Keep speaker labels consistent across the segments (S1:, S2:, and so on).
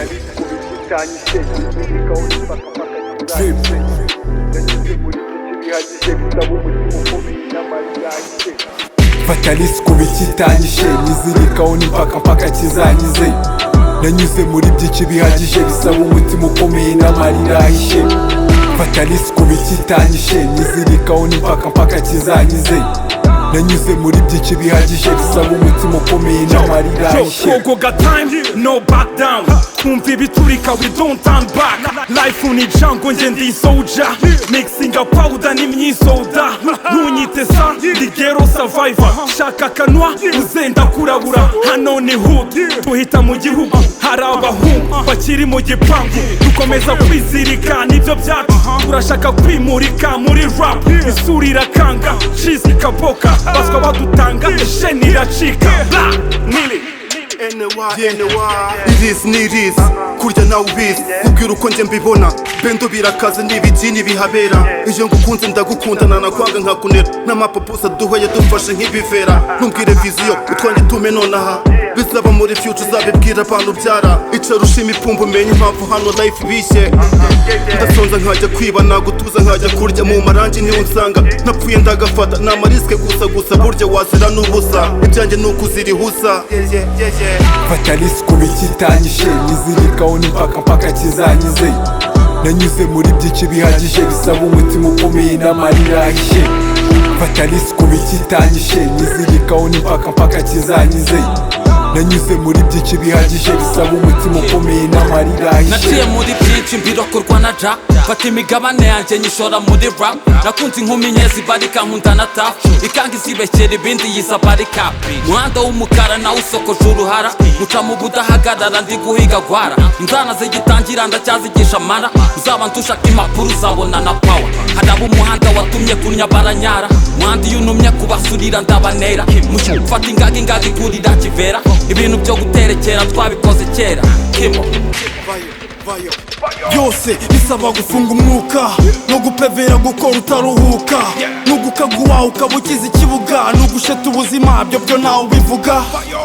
S1: bakabikubikusanyije imibirikaho bakafata kizahise yanyuze muri byinshi bihagije gusaba umutima ukomeye n'amayahise
S2: fatalisi ku bikitanyije nizirikaho n'impaka mpaka kizanyize nanyuze muri byinshi bihagije bisaba umutima ukomeye n'amarira ahishe fatalisi ku bikitanyije nizirikaho n'impaka mpaka kizanyize nanyuze muri byinshi bihagije bisaba umutima ukomeye n'amarira
S3: Yo,
S2: ahishe
S3: go, go, got time, no back down Kumva ibiturika, we don't turn back Life ni jungle, nge ndi soldier Mixing up powder n'imyisoda Ntunyite sa, ndi ghetto survivor Shaka kanwa, uzenda kurabura Hano ni hood, tuhita mu gihugu Hari abahungu, bakiri mu gipangu Dukomeza kwizirika, nibyo byacu Turashaka kwimurika muri rap Isura irakanga, cheese ikaboka Baswa badutanga, sheni iracika Blah, Nili
S4: irisi ni irisi kurya nawe ubizi ubwira uko njye mbibona bendo birakaze n'ibigini bihabera iyo ngukunze ndagukundana nakwanga nkakunera n'amapapusa duhoye dufashe nk'ibivera ntumbwire viziyo utwange tume nonaha bizaba muri future uzabibwira abantu ubyara icara ushima ipfumba umenye impamvu hano life bishye ndasonza nkajya kwiba nagutuza nkajya kurya mu marangi niho nsanga napfuye ndagafata ni amarisike gusa gusa burya wazira n'ubusa ibyanjye ni ukuzirihusa
S2: fatalisi ku bikitanyije nizirikaho n'impaka mpaka kizanyize nanyuze muri byinshi bihagije bisaba umutima ukomeye n'amarira ahishe fatalisi ku bikitanyije nizirikaho n'impaka mpaka kizanyize nanyuze muri byinshi bihagije bisaba umutima ukomeye n'amarira ahishe
S5: naciye muri byinshi mbirokorwa na ja fata imigabane yanjye nyishora muri rap nakunze inkumi nke zibarika nkunda na tafu ikanga izibekera ibindi yiza barikapi umuhanda w'umukara nawe usokoje uruhara muca mu budahagarara ndi guhiga gwara inzana zigitangira ndacyazigisha amara uzaba ndushaka impapuro uzabona na pawa haraba umuhanda watumye kunya baranyara umuhanda iyo untumye kubasurira ndabanera mushya gufata ingaga ingaga igurira kivera ibintu byo guterekera twabikoze kera kimo
S4: byose bisaba gufunga umwuka no gupevera gukora utaruhuka no gukaguha ukaba ukize ikibuga no gusheta ubuzima byo byo ntawe ubivuga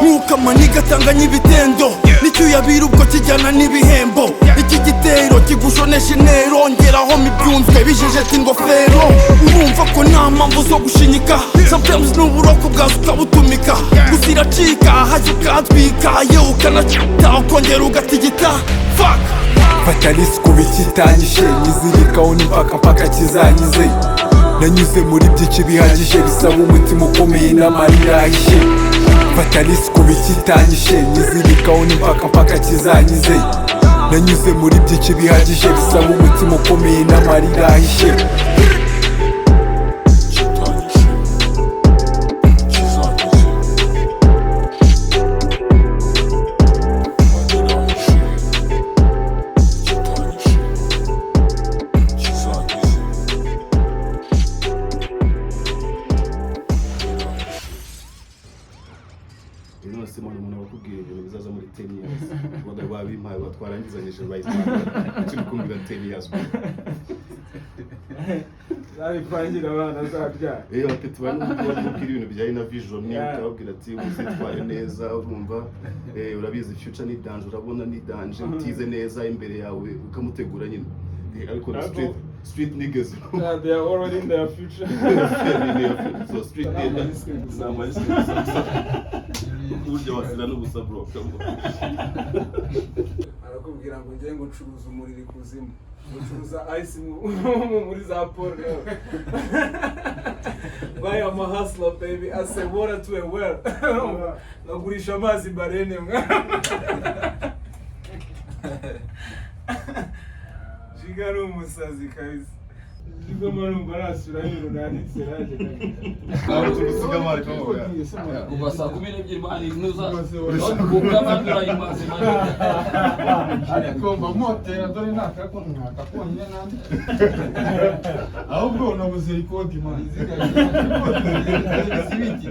S4: mwuka maniga atanga n'ibitendo n'icyuyabira ubwo kijyana n'ibihembo iki gitero kigushonesha intero ngeraho mibyunzwe bijejeta ingofero urumva ko nta mpamvu zo gushinyika sometimes n'uburoko bwawe ukabutumika gusa iracika hajya ukatwika yewe ukanacita ukongera ugatigita fuck
S2: fatalisi ku bikitanyije nizirikaho n'impaka mpaka kizanyize nanyuze muri byinshi bihagije bisaba umutima ukomeye n'amarira ahishe fatalisi ku bikitanyije nizirikaho n'impaka mpaka kizanyize nanyuze muri byinshi bihagije bisaba umutima ukomeye n'amarira ahishe
S6: uyu none se mbona umuntu wakubwira ibintu bizaza muri ten years ubona babimpaye batwarangizanyije bayitanga turi kumvira ten years bro.
S7: zabipangira abana azabyara
S6: iyo tubaye n'umukobwa ubwira ibintu bijyanye na vision ukababwira ati uzitware neza urumva eh, urabizi future ni danje urabona ni danje utize neza imbere yawe ukamutegura nyine Eh, ariko na
S7: Ariko-
S6: street street niggas you know.
S7: they are already in their future
S6: so street niggas ni amarisike gusa burya wasira n'ubusa bro
S7: arakubwira ngo njye ngo ncuruza umuriro ikuzimu ucuruza ayisi mu- muri za paul rero buy ama hustler baby as a water to a well nagurisha amazi barene mwa jiga ari umusazi kabisa jiga marumva arasubira ibintu nanditse naje
S6: Ntabwo tubisiga amari kuvuga.
S5: kuva saa kumi n'ebyiri bari ntuza
S7: Rwose
S5: ubwa bandura imaze
S8: ariko mba motera dore ntakakuntu nakakonyine nandi ahubwo nabuze ikoti mani zibiki